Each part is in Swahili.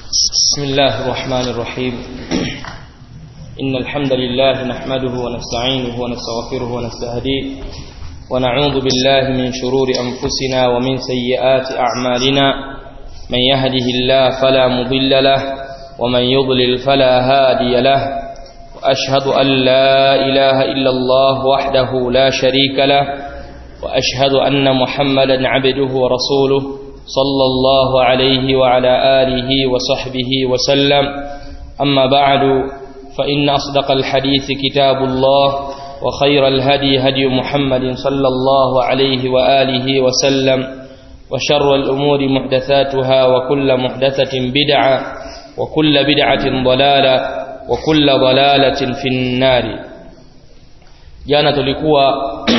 بسم الله الرحمن الرحيم إن الحمد لله نحمده ونستعينه ونستغفره ونستهديه ونعوذ بالله من شرور أنفسنا ومن سيئات أعمالنا من يهده الله فلا مضل له ومن يضلل فلا هادي له وأشهد أن لا إله إلا الله وحده لا شريك له وأشهد أن محمدا عبده ورسوله صلى الله عليه وعلى آله وصحبه وسلم أما بعد فإن أصدق الحديث كتاب الله وخير الهدي هدي محمد صلى الله عليه وآله وسلم وشر الأمور محدثاتها وكل محدثة بدعة وكل بدعة ضلالة وكل ضلالة في النار jana tulikuwa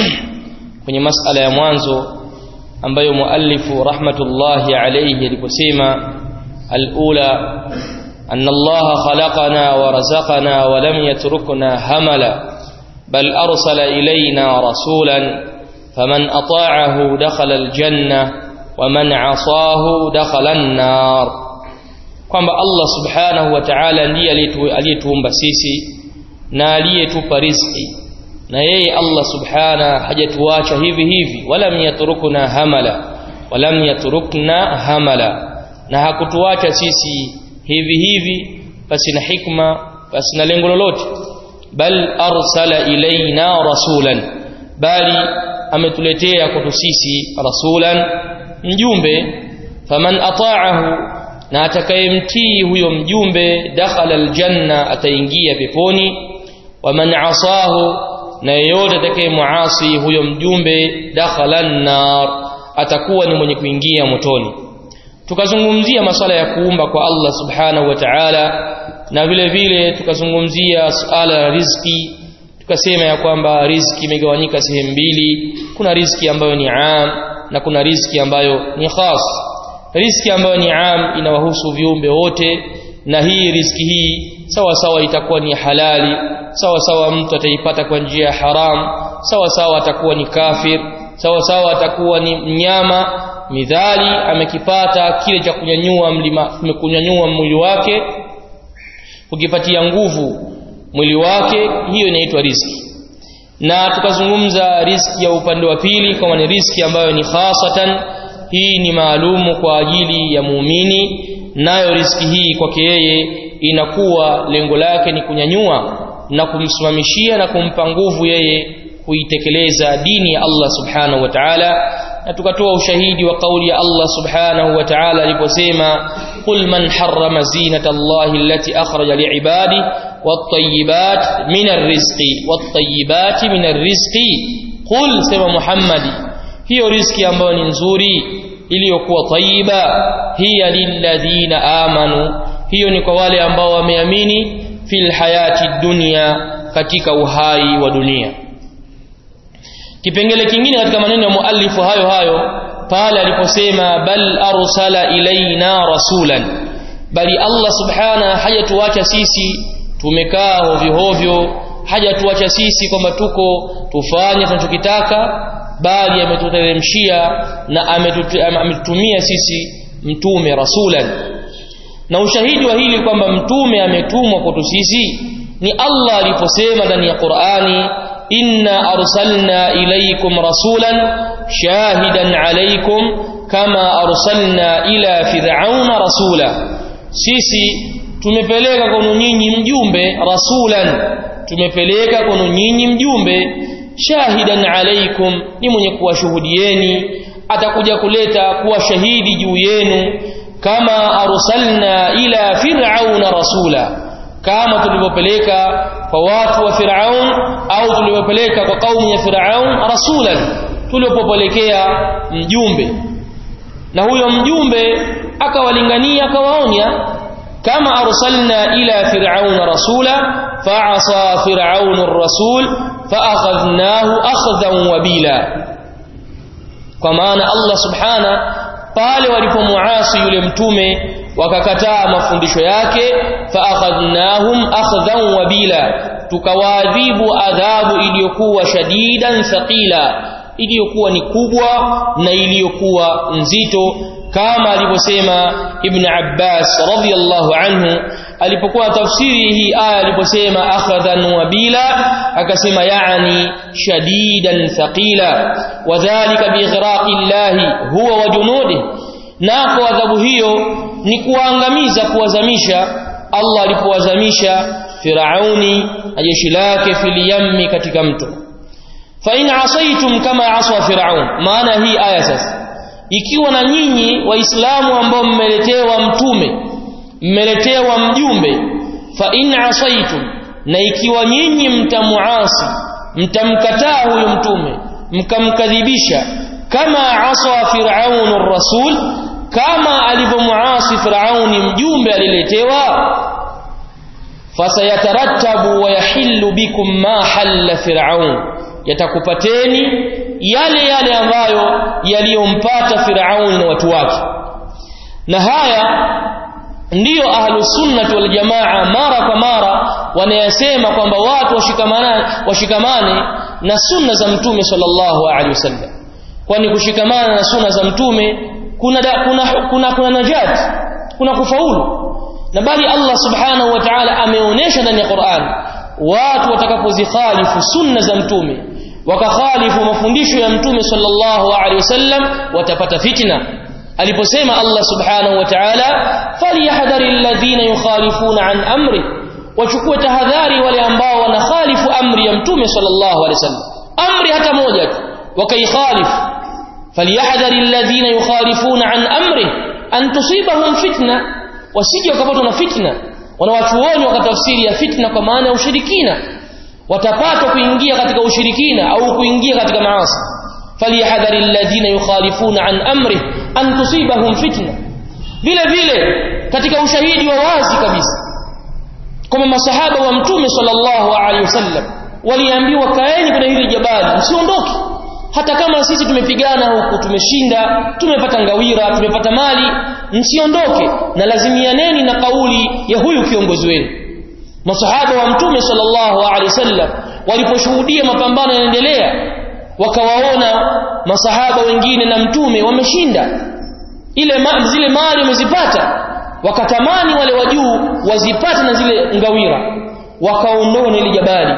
kwenye masala ya mwanzo ambayo muallifu rahmatullahi alayhi aliposema alula anna allaha khalaqana wa razaqana wa lam yatrukna hamala bal arsala ilayna rasulan faman ata'ahu dakhala aljanna wa man 'asahu dakhala an-nar kwamba Allah subhanahu wa ta'ala ndiye aliyetuumba sisi na aliyetupa riziki na yeye Allah subhana hajatuacha hivi hivi walam yatrukna hamala walam yatrukna hamala na hakutuacha sisi hivi hivi basi na hikma basi na lengo lolote bal arsala ilaina rasulan bali ametuletea kwetu sisi rasulan mjumbe faman ata'ahu na atakayemtii huyo mjumbe dakhala aljanna ataingia peponi waman asahu na yeyote atakayemuasi huyo mjumbe dakhala nar atakuwa ni mwenye kuingia motoni tukazungumzia masala ya kuumba kwa Allah subhanahu wa ta'ala na vile vile tukazungumzia suala la riziki tukasema ya kwamba riziki imegawanyika sehemu mbili kuna riziki ambayo ni am na kuna riziki ambayo ni khas riziki ambayo ni am inawahusu viumbe wote na hii riziki hii sawa sawa itakuwa ni halali sawa sawa mtu ataipata kwa njia ya haram sawa sawa atakuwa ni kafir sawa sawa atakuwa ni mnyama midhali amekipata kile cha kunyanyua mlima kunyanyua mwili wake kukipatia nguvu mwili wake hiyo inaitwa riziki na tukazungumza riziki ya upande wa pili kama ni riziki ambayo ni khasatan hii ni maalumu kwa ajili ya muumini nayo riziki hii kwake yeye inakuwa lengo lake ni kunyanyua na kumsimamishia na kumpa nguvu yeye kuitekeleza dini ya Allah subhanahu wa ta'ala na tukatoa ushahidi wa kauli ya Allah subhanahu wa ta'ala aliposema qul man harrama zinata Allah allati akhraja li'ibadi wat-tayyibat min ar-rizqi wat-tayyibati min ar-rizqi qul sema Muhammadi hiyo riziki ambayo ni nzuri iliyokuwa tayyiba hiya lilladhina amanu hiyo ni kwa wale ambao wameamini fil hayati dunya katika uhai wa dunia kipengele kingine katika maneno ya muallifu hayo hayo pale aliposema bal arsala ilaina rasulan bali Allah subhana hajatuacha sisi tumekaa hovyo hovyo hajatuacha sisi kwamba tuko tufanye tunachokitaka bali ametuteremshia na ametutumia sisi mtume rasulan na ushahidi wa hili kwamba mtume ametumwa kwetu sisi ni Allah aliposema ndani ya Qur'ani inna arsalna ilaykum rasulan shahidan alaykum kama arsalna ila fir'auna rasula sisi tumepeleka kwenu nyinyi mjumbe rasulan tumepeleka kwenu nyinyi mjumbe shahidan alaykum ni mwenye kuwashuhudieni atakuja kuleta kuwa shahidi juu yenu kama arsalna ila fir'auna rasula kama tulivyopeleka kwa watu wa Firaun au tulivyopeleka kwa kaumu ya Firaun rasulan tulipopelekea mjumbe na huyo mjumbe akawalingania akawaonya kama arsalna ila fir'auna rasula fa'asa fir'aunu ar-rasul fa'akhadnahu akhdhan wabila kwa maana Allah subhana pale walipomuasi yule mtume wakakataa mafundisho yake faakhadnahum akhdhan wabila tukawaadhibu adhabu iliyokuwa shadidan thaqila iliyokuwa ni kubwa na iliyokuwa nzito kama alivyosema Ibn Abbas radhiyallahu anhu alipokuwa tafsiri hii aya aliposema akhadhan wabila akasema yaani shadidan thaqila wadhālika biighraqi llahi huwa wa junudihi nako adhabu hiyo ni kuangamiza kuwazamisha Allah alipowazamisha Firauni na jeshi lake filiyammi katika mto fa in asaitum kama aswa Firaun maana hii aya sasa ikiwa na nyinyi waislamu ambao mmeletewa mtume mmeletewa mjumbe fa in asaitum na ikiwa nyinyi mtamuasi mtamkataa huyo mtume mkamkadhibisha kama aswa Firaun rasul kama alivyomuasi Firauni mjumbe aliletewa fasayatarattabu wa yahillu bikum ma halla Firaun yatakupateni yale yale ambayo yaliyompata Firauni na watu wake na haya ndiyo ahlu sunnati wal jamaa mara kwa mara wanayasema kwamba watu washikamane washikamane na sunna za mtume sallallahu alaihi wasallam kwani kushikamana na sunna za mtume kuna da, kuna kuna kuna najat kuna kufaulu na bali Allah subhanahu wa ta'ala ameonyesha ndani ya Qur'an watu watakapozikhalifu sunna za mtume wakakhalifu mafundisho ya mtume sallallahu alaihi wasallam watapata fitna aliposema Allah subhanahu wa ta'ala falyahdharil ladhina yukhalifuna an amri wachukue tahadhari wale ambao wanakhalifu amri ya mtume sallallahu alaihi wasallam amri hata moja tu wakaikhalifu falyahdharil ladhina yukhalifuna an amri an tusibahum fitna wasije wakapatwa na fitna wanawachuoni wakatafsiri ya fitna kwa maana ya ushirikina watapatwa kuingia katika ushirikina au kuingia katika maasi falyahdharil ladhina yukhalifuna an amri an tusibahum fitna vile vile katika ushahidi wa wazi kabisa kama masahaba wa mtume sallallahu alaihi wasallam waliambiwa kaeni kwenye hili jabali msiondoke hata kama sisi tumepigana huku tumeshinda tumepata ngawira tumepata mali msiondoke na lazimianeni na kauli ya huyu kiongozi wenu masahaba wa mtume sallallahu alaihi wasallam waliposhuhudia mapambano yanaendelea wakawaona masahaba wengine na mtume wameshinda ile ma, zile mali wamezipata wakatamani wale wa juu wazipate na zile ngawira wakaondoa ile jabali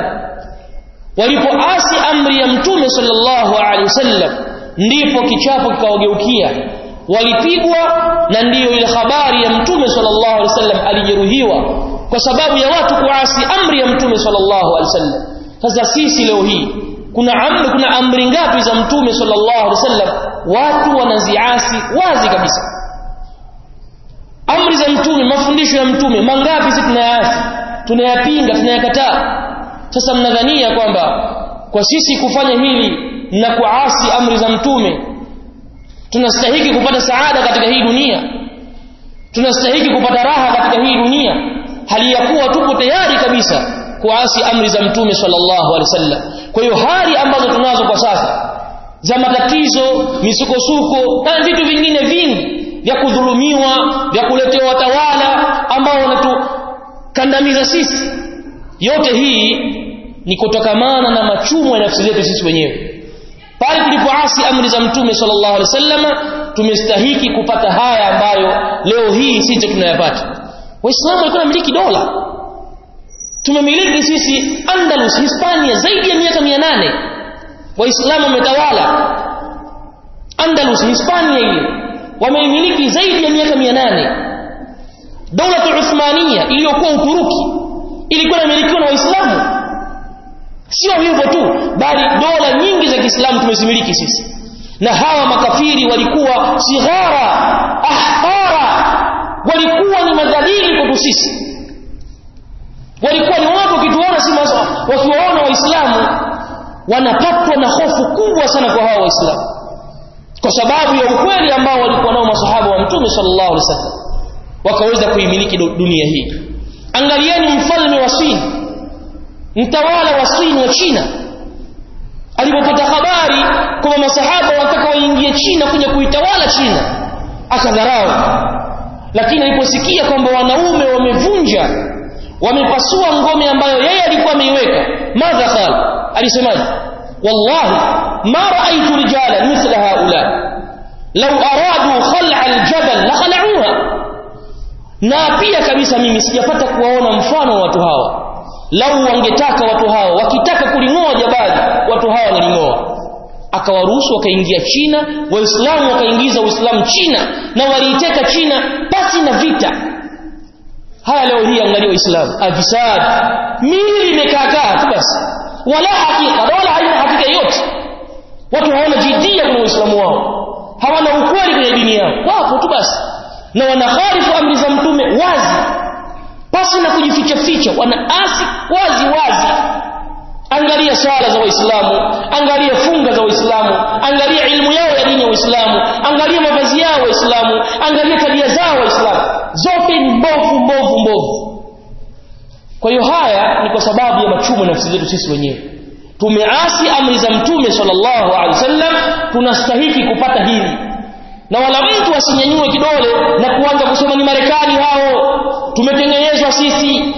walipoasi amri ya mtume sallallahu alaihi wasallam ndipo kichapo kikawageukia walipigwa na ndiyo ile habari ya mtume sallallahu alaihi wasallam alijeruhiwa kwa sababu ya watu kuasi amri ya mtume sallallahu alaihi wasallam sasa sisi leo hii kuna amri kuna amri ngapi za mtume sallallahu alaihi wasallam watu wanaziasi wazi kabisa amri za mtume mafundisho ya mtume mangapi sisi tunayaasi tunayapinga tunayakataa sasa mnadhania kwamba kwa sisi kufanya hili na kuasi amri za mtume tunastahiki kupata saada katika hii dunia tunastahiki kupata raha katika hii dunia hali ya kuwa tupo tayari kabisa kuasi amri za mtume sallallahu alaihi wasallam kwa hiyo hali ambazo tunazo kwa sasa za matatizo misukosuko na vitu vingine vingi vya kudhulumiwa vya kuletewa watawala ambao wanatukandamiza sisi yote hii ni kutokamana na machumo ya nafsi zetu sisi wenyewe pale tulipoasi amri za mtume sallallahu alaihi wasallam tumestahiki kupata haya ambayo leo hii sisi tunayapata waislamu walikuwa wanamiliki dola tumemiliki sisi Andalus Hispania zaidi ya miaka 800 waislamu wametawala Andalus Hispania ile wameimiliki zaidi ya miaka 800 dola Uthmania iliyokuwa Uturuki ilikuwa inamilikiwa na waislamu sio hivyo tu bali dola nyingi za Kiislamu tumezimiliki sisi na hawa makafiri walikuwa sighara ahqara walikuwa ni madhalili kwetu sisi walikuwa ni watu wakituona si wakiwaona waislamu wanapatwa na hofu kubwa sana kwa hawa waislamu kwa sababu ya ukweli ambao walikuwa nao masahaba wa mtume sallallahu alaihi wasallam wakaweza kuimiliki dunia hii angalieni mfalme wa Swini mtawala wa Swini wa China alipopata habari kwamba masahaba wanataka waingie China kuja kuitawala China akadharau lakini aliposikia kwamba wanaume wamevunja wamepasua ngome ambayo yeye alikuwa ameiweka madha qala alisemaje wallahi ma raaitu rijala mithla haula lau aradu khal'a aljabal la khala'uha na pia kabisa mimi sijapata kuwaona mfano wa watu hawa lau wangetaka watu hawa wakitaka kuling'oa jabali watu hawa wanaling'oa akawaruhusu wakaingia China waislamu wakaingiza uislamu China na waliiteka China pasi na vita haya leo hii angalia waislamu afisad mili imekaakaa tu basi wala hakika wala haina hakika yote watu hawana jidia kwenye uislamu wao hawana ukweli kwenye dini yao wapo tu basi na wanaharifu amri za mtume wazi pasi na kujificha ficha wanaasi wazi wazi angalia swala za waislamu angalia funga za waislamu angalia ilmu yao ya dini ya waislamu angalia mavazi yao waislamu angalia tabia zao waislamu zote ni mbovu mbovu mbovu kwa hiyo haya ni kwa sababu ya machumo nafsi zetu sisi wenyewe tumeasi amri za mtume sallallahu alaihi wasallam tunastahiki kupata hili na wala mtu asinyanyue kidole na kuanza kusema ni Marekani hao tumetengenezwa sisi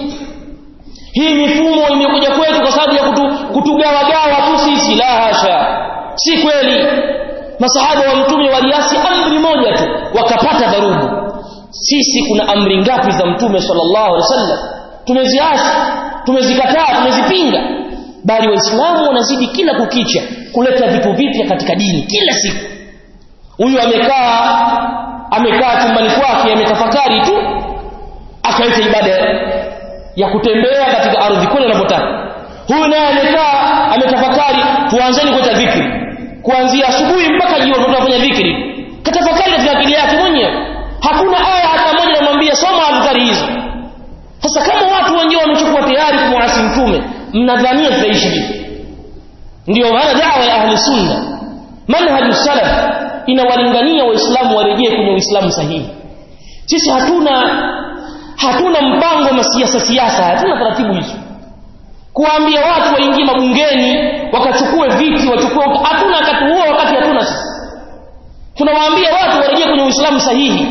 hii mifumo imekuja kwetu kwa sababu ya kutu, kutugawagawa tu sisi la hasha si kweli masahaba wa mtume waliasi amri moja tu wakapata dharubu sisi kuna amri ngapi za mtume sallallahu alaihi wasallam tumeziasi tumezikataa tumezipinga bali waislamu wanazidi kila kukicha kuleta vitu vipya katika dini kila siku huyu amekaa amekaa chumbani kwake ametafakari tu akaleta ibada ya kutembea katika ardhi kule anapotaka huyu naye amekaa ametafakari tuanzeni kuleta dhikri kuanzia asubuhi mpaka jioni tunafanya dhikri katafakari katika akili yake mwenyewe hakuna aya hata moja inamwambia soma adhkari hizo sasa kama watu wenyewe wamechukua tayari kumwasi mtume mnadhania tutaishi vipi ndio maana dawa ya ahli sunna manhaju salaf inawalingania waislamu warejee kwenye uislamu sahihi sisi hatuna hatuna mpango wa siasa siasa hatuna taratibu hizo kuwaambia watu waingie mabungeni wakachukue viti wachukue hatuna wakati huo wakati hatuna sisi tunawaambia watu warejee kwenye uislamu sahihi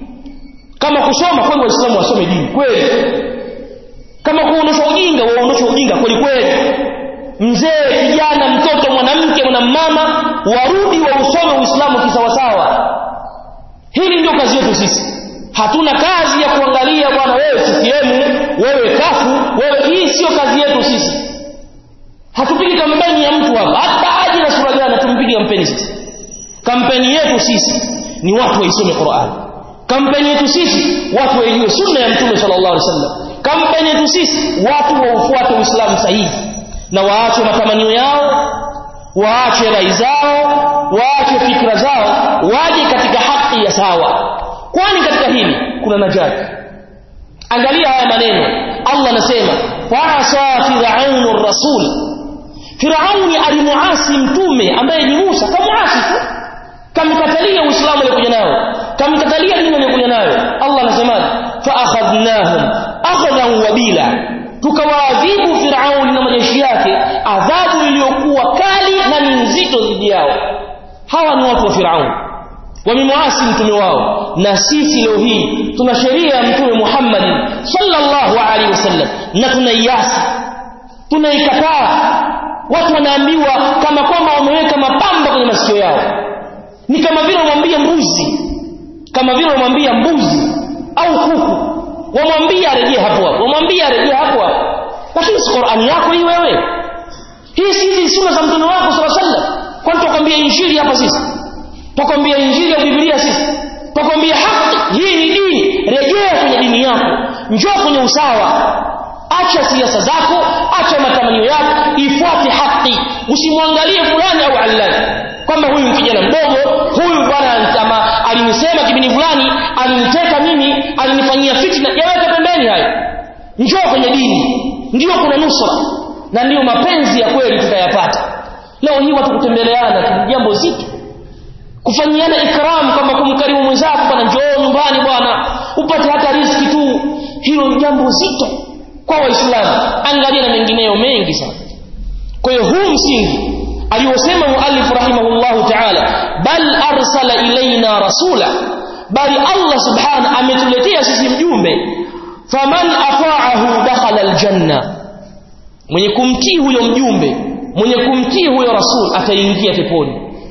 kama kusoma kweli waislamu wasome dini kweli kama kuondosha ujinga waondoshe ujinga kweli kweli mzee kijana mtoto mwanamke mwanamama warudi wa usome uislamu kisawasawa hili ndio kazi yetu sisi hatuna kazi ya kuangalia bwana wewe CCM wewe kafu wewe hii sio kazi yetu sisi hatupigi kampeni ya mtu hapa hata aje na sura gani tumpige kampeni sisi kampeni yetu sisi ni watu waisome Qur'an kampeni yetu sisi watu waijue sunna ya mtume sallallahu alaihi wasallam kampeni yetu sisi watu waufuate uislamu sahihi na waache matamanio yao waache rai zao waache fikra zao waje katika haki ya sawa kwani katika hili kuna najati angalia haya maneno Allah anasema fa'asa fir'aunu rasul Firauni alimuasi mtume ambaye ni Musa kamuasi tu kamkatalia Uislamu alikuja nao kamkatalia dini alikuja nayo Allah anasema fa akhadnahum akhadhan wabila tukawaadhibu Firauni na majeshi yake adhabu iliyokuwa kali na ni nzito dhidi yao hawa ni watu wa Firauni wamemuasi mtume wao na sisi leo hii tuna sheria ya mtume Muhammad sallallahu alaihi wasallam na tunaiasi tunaikataa watu wanaambiwa kama kwamba wameweka mapamba kwenye masikio yao ni kama vile wamwambia mbuzi kama vile wamwambia mbuzi au kuku wamwambia arejee hapo hapo wamwambia arejee hapo hapo lakini si Qur'ani yako hii wewe hii si hizi sunna za mtume wako sallallahu alaihi wasallam kwani tukwambia injili hapa sisi tukwambia injili ya Biblia sisi tukwambia haki hii ni dini rejea kwenye dini yako njoo kwenye usawa acha siasa zako acha matamanio yako ifuate haki usimwangalie fulani au allani kwamba huyu kijana mdogo huyu bwana kama alinisema kipindi fulani aliniteka mimi alinifanyia fitna yaweke pembeni hayo njoo kwenye dini ndio kuna nusra na ndio mapenzi ya kweli tutayapata leo hii watu kutembeleana ni jambo zito kufanyiana ikram kama kumkarimu mwenzako bwana njoo nyumbani bwana upate hata riziki tu hilo ni jambo zito kwa waislamu angalia na mengineyo mengi sana kwa hiyo huu msingi aliyosema muallif rahimahullahu ta'ala bal arsala ilaina rasula bali Allah subhanahu ametuletea sisi mjumbe faman afa'ahu dakhala aljanna mwenye kumtii huyo mjumbe mwenye kumtii huyo rasul ataingia peponi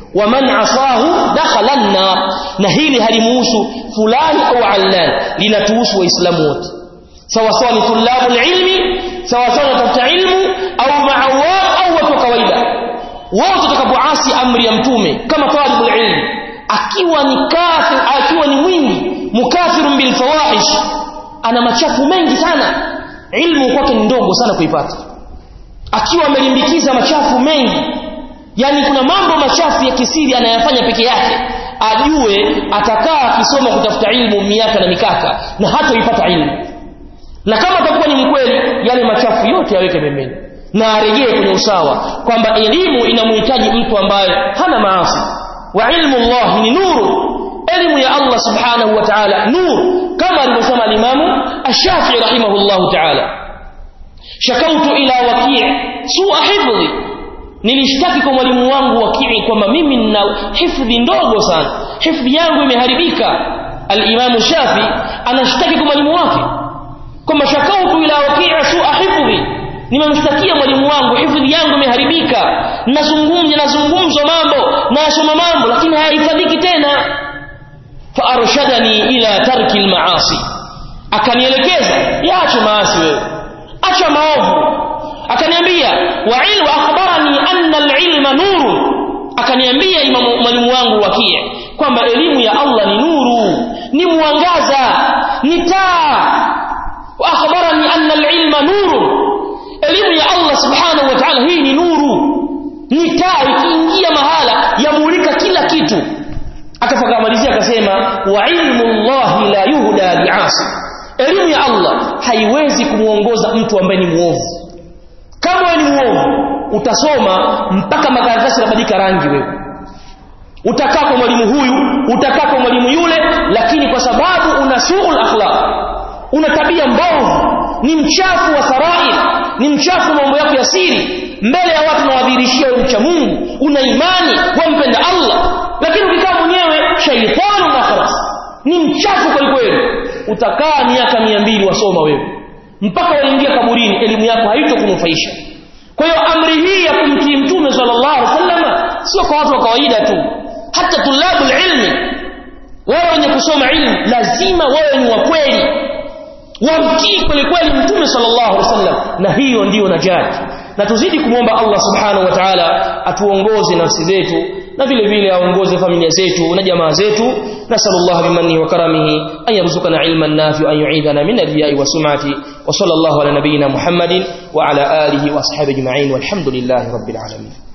waman asahu dakhala an-nar na hili halimuhusu fulani au allan linatuhusu waislamu wote sawa sawa ni tulabu ilmi sawa sawa watafuta ilmu au maawam au watu wa kawaida wote watakapoasi amri ya mtume kama talibul ilmi akiwa ni kafir akiwa ni mwingi mukafirun bil fawahish ana machafu mengi sana ilmu kwake ni ndogo sana kuipata akiwa amelimbikiza machafu mengi yani kuna mambo machafu ya kisiri anayafanya peke yake ajue atakaa akisoma kutafuta ilmu miaka na mikaka na hatoipata ilmu na kama atakuwa ni mkweli yale machafu yote yaweke pembeni na arejee kwenye usawa kwamba elimu inamhitaji mtu ambaye hana maasi wa ilmu Allah ni nuru elimu ya Allah subhanahu wa ta'ala nuru kama alivyosema al-Imam Ash-Shafi'i rahimahullahu ta'ala shakautu ila waki' su'a hifdhi nilishtaki kwa mwalimu wangu wakii kwamba mimi nina hifdhi ndogo sana hifdhi yangu imeharibika al-Imam Shafi anashtaki kwa mwalimu wake kwamba shakautu ila wakii su'a hifdhi nimemshtakia mwalimu wangu hifdhi yangu imeharibika nazungumza nazungumzwa mambo nasoma mambo lakini hayahifadhiki tena fa arshadani ila tarki al-maasi akanielekeza yaache maasi wewe acha maovu akaniambia wa ilmu akhbarani anna al-ilma nuru akaniambia imamu mwalimu wangu wakie kwamba elimu ya Allah ni nuru ni mwangaza ni taa wa akhbarani anna al-ilma nuru elimu ya Allah subhanahu wa ta'ala hii ni nuru ni taa ikiingia mahala yamulika kila kitu akafakamalizia akasema wa ilmu Allah la yuhda li'asi elimu ya Allah haiwezi kumuongoza mtu ambaye ni muovu kama wewe ni muovu utasoma mpaka makaratasi yanabadilika rangi wewe utakaa kwa mwalimu huyu utakaa kwa mwalimu yule lakini kwa sababu una suul akhlaq una tabia mbovu ni mchafu wa sarair ni mchafu mambo yako ya siri mbele ya watu nawadhirishia wewe mcha Mungu una imani wampenda Allah lakini ukikaa mwenyewe shaitani na khalas ni mchafu kweli kweli utakaa miaka mia mbili wasoma wewe mpaka waingia kaburini elimu yako haitokunufaisha kwa hiyo amri hii ya kumtii mtume sallallahu alaihi wasallam sio kwa watu wa kawaida tu hata tulabu ilmi wao wenye kusoma ilmu lazima wawe ni wa kweli wamtii kweli kweli mtume sallallahu alaihi wasallam na hiyo ndiyo najati na tuzidi kumwomba Allah subhanahu wa ta'ala atuongoze nafsi zetu na vile vile aongoze familia zetu na jamaa zetu nasallallahu bimannihi wa karamihi an yarzuqana ilman nafi'an yu'idana min ar-riya'i wa sum'ati wa sallallahu ala nabiyyina muhammadin wa ala alihi wa ashabihi ajma'in walhamdulillahi rabbil alamin